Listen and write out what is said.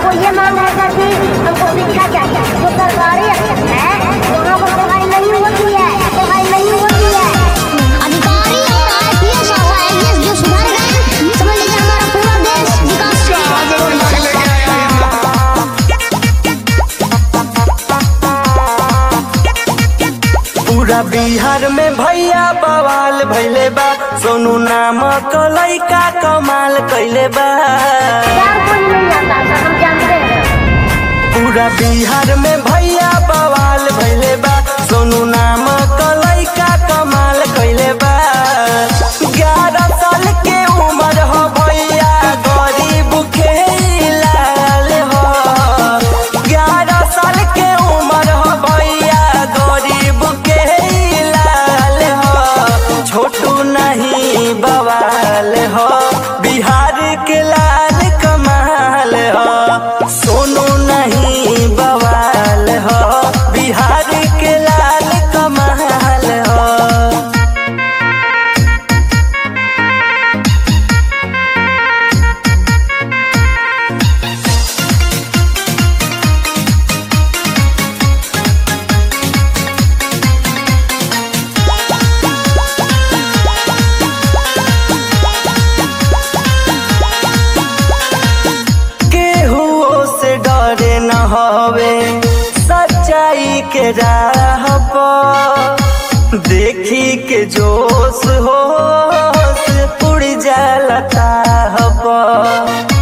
हमको ये मांग है सर कि हमको शिक्षा चाहिए जो सरकारी है वहाँ पर पढ़ाई नहीं होती है पढ़ाई नहीं होती है अधिकारी और आईपीएस और आईएएस जो सुधर गए समझ लीजिए हमारा पूरा देश विकास करेगा पूरा बिहार में भैया बवाल भैले बा सोनू नाम लइका कमाल कैले बा चार कोई नहीं आता सर हम जानते हैं पूरा बिहार में भैया बवाल भैले बा सोनू नाम लइका कमाल कैले बा ग्यारह साल के उम्र हो भैया गरीब खेलाल हो ग्यारह साल के उम्र हो भैया गरीब के लाल हो छोटू नहीं बवाल हो बिहार के लाल कमाल हो सोनू नहीं बवाल हो बिहार के लाल कमाल हो केहू से डरे न हवे सच्चाई के राह पर देखी के जोश होश उड़ जाला ताह पर